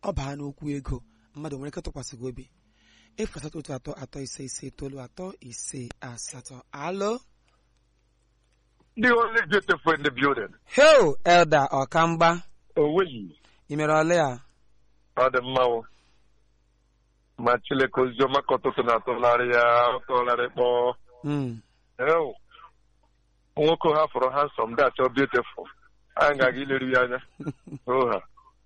ọ baa n'okwu ego mmadụ nwere ike tụkwasị gị obi efu asatọ otu atọ atọ ise ise itoolu atọ ise asatọ alo The only beautiful in the building. heo elda ọkamgba Oweyi. ị mere ole ya Ọ dị mma o. Ma Chineke oziọma ka ọtụtụ na-atụgharị ya ọtụgharị kpọọ. Mm. Ew. Nwoke ha fọrọ handsome dị achọ beautiful. Anyị ga-aga ileru ya anya. Oha.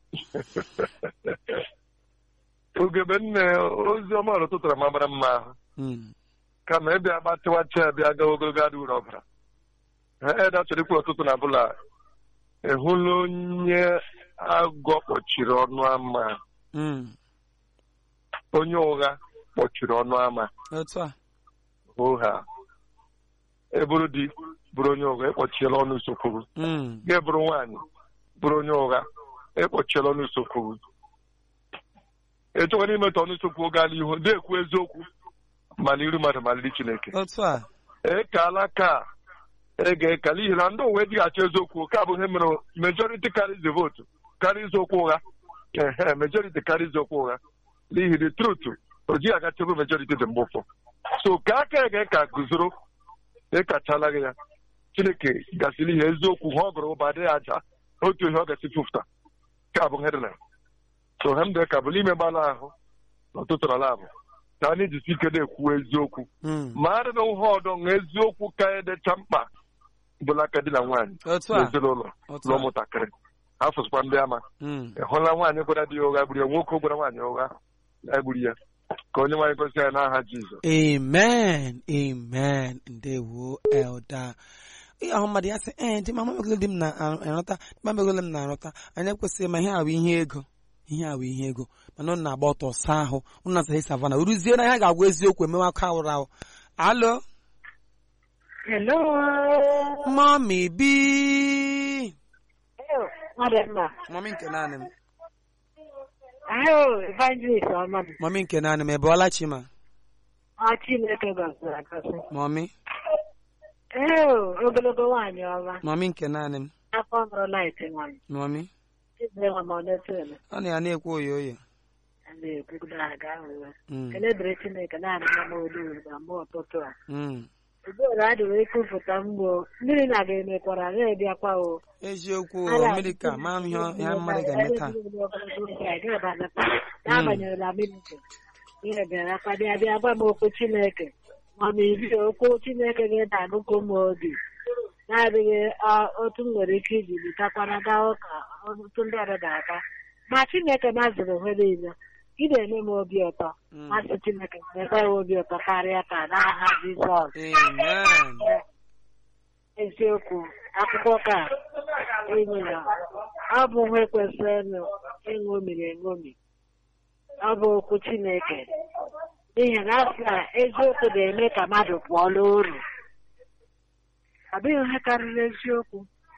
Ugebe nne oziọma ụtụtụ na mabara mma ahụ. Mm. kama ịbịa gbatịwacha ya bịa gawa ogologo adị uru ọbara ha eda chọrọ ikwu ọtụtụ na bụla ehụla onye agọ kpọchiri ọnụ ama Mm. onye ụgha kpọchiri ọnụ ama otu a ụgha eburu di bụrụ onye ụgha ịkpọchiela ọnụ usokwuru Mm. gị bụrụ nwaanyị bụrụ onye ụgha ịkpọchiela ọnụ usokwuru echọkwana imetụ ọnụ usokwu gaa n'ihu na-ekwu eziokwu ma n'iru mmadụ ma n'iru Chineke otu a ekala ka ege eka n'ihi na ndị uwe dịghachi eziokwu ka bụ ihe mere majority carries the vote carries okwu ụgha ehe majority carries okwu ụgha n'ihi the truth o jighị agachebe majority dị mgbe ụfọ so ka aka ege ka guzoro ịkachala gị ya chineke gasịrị ihe eziokwu ha ọ gụrụ ụba adịghị aja otu ihe ọ gasị fụfụta ka bụ headline so ha mdee ka bụ n'ime gbala ahụ n'ụtụtụ na labụ ka anyị jisi ike na-ekwu eziokwu Mm. ma adịghị ihe ọdọ na eziokwu ka edecha mkpa bụla aka di na nwaanyị otu a n'ezinụlọ otu na a ụmụntakịrị afụsịkwa ndị ama Mm. ị hụla nwaanyị gwara di ya ụgha gburu ya nwoke gwara nwaanyị ụgha ya gburu ya ka onye nwaanyị gosi ya n'aha Jizọs amen amen ndewo elda ihe ahụ mmadụ ya sị ee dị mama megolo di m na-arụta mama megolo m na-arụta anyị ekwesịghị ma ihe a bụ ihe ego ihe a bụ ihe ego mana ụnụ na-agba ọtọ saa ahụ ụnụ na-asaghị savana ruzie na ihe ga-agwa eziokwu emewe aka awụrụ ahụ alo Hello. mami bi Ọ dị mma. mami nke naanị m Ahụ evangelist ọma m. mami nke naanị m ebeọla chima Ọ Chineke gọziri agọzi. mami Ee, ogologo nwaanyị ọma. mami nke naanị m Afọ mụrụ laịt nwanyị. mami Ibe nwa m ọ na-eto eme. ọ na ya na-ekwu oyo oyo A na-ekwudo aga ahụhụ. Mm, Kele dịrị Chineke naanị na m olu na mgbe ụtụtụ a. mm. Ugboro adịrị ekwupụta mgbo mmiri na ga-emekwara na-ebịakwa o. eziokwu o, mmiri ka ma ihe ihe mmadụ ga-eme taa n'agbanyeghị na militri ihe bịara aka bịa bịa gwa m okwu chineke mana iri okwu chineke ga-adagụkọ m obi na-adịghị ah, otu m nwere ike iji bitakwana gaa ụka otu ndị ọrụ ga-aga ma chineke maziri onwe niile ị na-eme m obi ụtọ Mm. masị chineke na-ekwe ya obi ụtọ karịa ka n'aha jizọs amen eziokwu akwụkwọ ka enyi ya ọ bụ nwa kwesịrị ịṅomiri eṅomi ọ bụ okwu chineke n'ihi na asị na eziokwu na-eme ka mmadụ pụọ n'oru ọ dịghị ihe karịrị eziokwu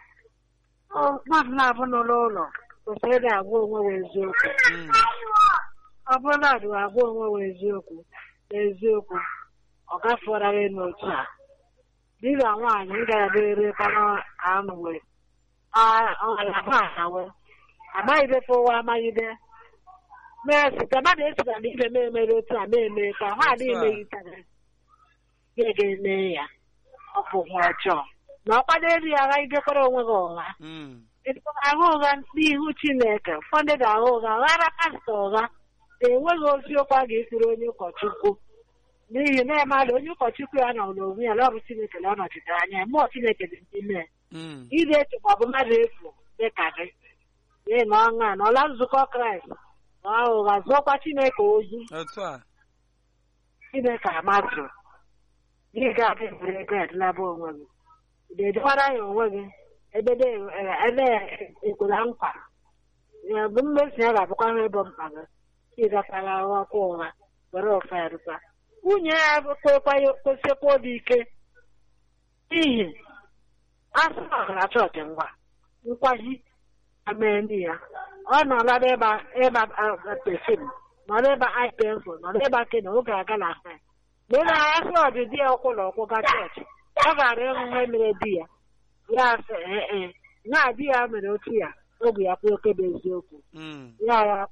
Ọ, mmadụ na-abụ n'ụlọ ụlọ kwesịrị ịdị agwa onwe wa eziokwu Mm. ọ bụrụ na adịghị agwa onwe wa eziokwu n'eziokwu ọ gafeọra gị n'otu a di na nwaanyị ga-abịrịkwana anụwe ọgalabawe amaghịdefe ụwa amaghịde mee site mmadụ esita na ibe m emere otu a na-eme ka ha adịghị meghitara ga ga-eme ya ọ bụ ihe ọjọọ na ọkwado elu ya aghagidekwara onwe gị ụgha Mm. agha ụgha n'ihu chineke ụfọdụ ga-agha ụgha ghara pastọ ụgha enweghị oziokwu a ga-ekwuru onye ụkọchukwu n'ihi na ịmadụ onye ụkọchukwu ya nọ n'onwe ya na ọ bụ chineke na ọ nọchitere anya ya mmụọ chineke dị n'ime ya Mm. ide eche ma ọ bụ mmadụ efu dịka gị n'ihi na ọṅa na ọla nzukọ kraịst na ụgha zụọkwa chineke ozi otu a chineke amazụ gị ga-adị mgbe ego edilaba onwe gị ị ga-edekwara ya onwe gị ebe ebe ekwela nkwa ya bụ mmezu ya ga-abụkwa ihe bụ mkpa gị ịgakwara ọkwa ụgha were ofe erụkwa nwunye ya kwekwa kwesịkwa obi ike n'ihi asụ ọgara chọọchị ngwa nkwaji amee ndị ya ọ nọla n'ịba ịba pefim nọrọ ịba ipensụl nọrọ ịba kena oge aga na fe mgbe na asị ọdịdị ya ụkwụ na ụkwụ ga chọọchị ọ gara ịhụ ihe mere di ya ya sị ee na di ya mere otu ya oge ya kwe oke bụ eziokwu Mm. ya ya